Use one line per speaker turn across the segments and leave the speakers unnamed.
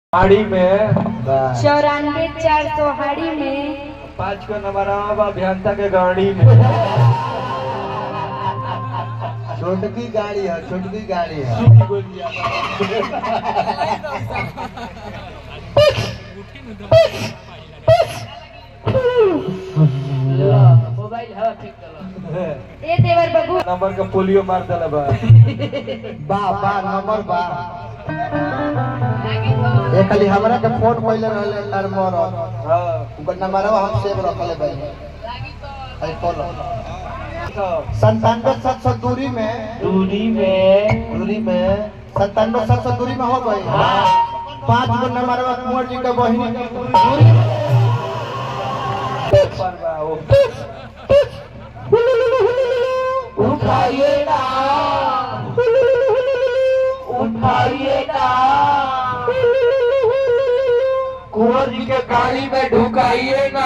हाड़ी में
चौरानवे चार सौ हाड़ी में
पाँच को नंबर अभियंता के गाड़ी में
छोटकी गाड़ी है छोटकी गाड़ी है
सूखी गोलियां।
मोबाइल हवा फेंक दलो
ए देवर बाबू
नंबर का पोलियो मार दिला बा
बा बा नंबर बा ये खाली हमरा के फोन कइले रहले तार मोर
हाँ
उनका नंबर हम सेव रखले भाई आई फॉलो
तो
संतानवे सात सौ दूरी में
दूरी में
दूरी में संतानवे सात सौ दूरी में हो गई पांच गो नंबर कुंवर जी के बहिनी के दूरी में
पर बा वो
उठाइए ना उठाइए ना
कुंवर जी के गाड़ी में ढुकाइए ना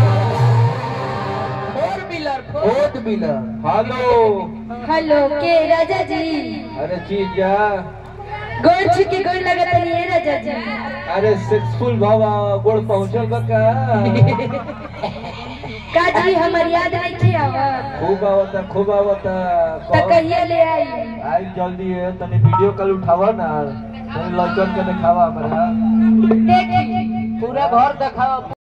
four wheeler
fourth wheeler hello
hello के राजा जी
अरे जीजा
गोड़ छी के गोड़ लगत नहीं है राजा जी
अरे सक्सेसफुल बाबा गोड़ पहुंचल बा का
का जी हमर याद नहीं थी आवत
खूब आवता खूब आवता
त कहिया ले आई
आई जल्दी है तनी वीडियो कॉल उठावा ना तनी लड़कन के दिखावा हमरा
देखी
पूरा घर दिखाओ